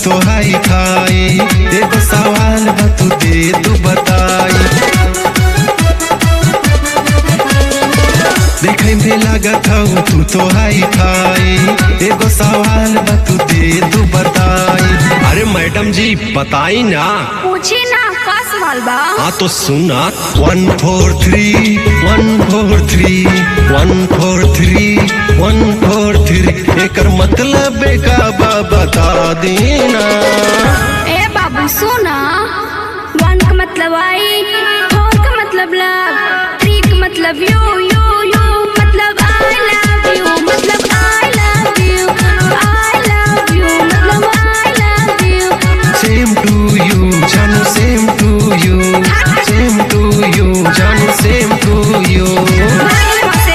तो हाई खाई एगो सवाल बा तू दे तू बताई देखे में लागत हूँ तू तो हाई खाई एगो सवाल बा तू दे तू बताई अरे मैडम जी बताई ना पूछी ना का सवाल बा हाँ तो सुना one four three one four three one four three one four three एकर मतलब का बा बता देना ए बाबू सुना वन का मतलब आई फोर का मतलब लव थ्री का मतलब यू यू यू मतलब आई लव यू मतलब I love you I love you मतलब I love you same to you जानू same to you same to you जानू सेम टू यू से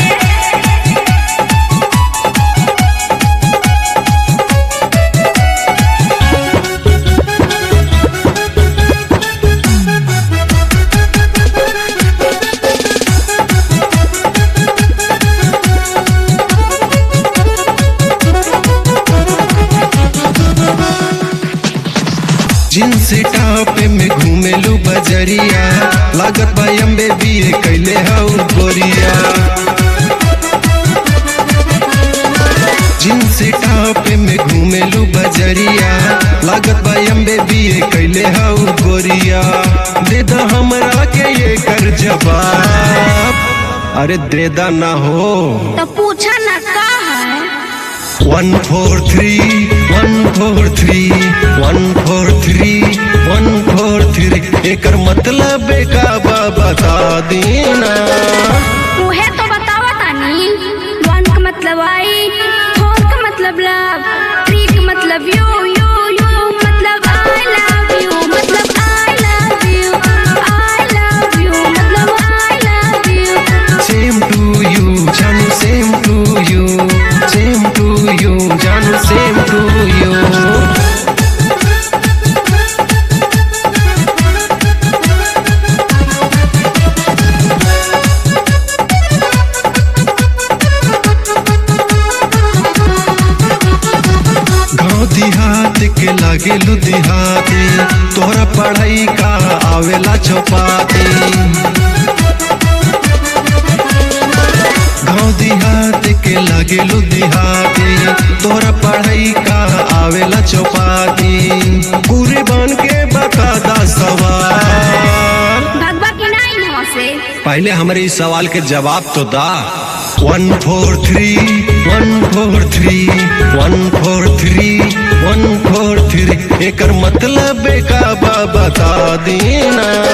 जींस टॉप में घूमेलू बजरिया लागत बा अम्बे बीए कैले हऊ गोरिया जींस टॉप में घूमेलू बजरिया लागत बा अम्बे बीए कैले हऊ गोरिया दे दा हमरा के ये कर जवाब अरे दे दा ना हो तो पूछा ना का है one four three one four three one four three one four three एकर मतलब का बा बता देना उहे तो बतावा तानी वन का मतलब आई फोर का मतलब लव थ्री का मतलब यू यू यू मतलब आई लव यू मतलब I love you I love you मतलब I love you same to you जानू same to you same to you जानू सेम टू यू गाँव देहात के लागे लुधियाते तोहरा पढ़ाई का आवेला चौपाती गाँव देहात के लागे लुधियाते तोहरा पढ़ाई का आवेला चौपाती पूरे बन के बता दा सवाल भगवा की नहीं यहाँ से पहले हमारे इस सवाल के जवाब तो दा one four three one four three one four three one four three एकर मतलब का बा बता देना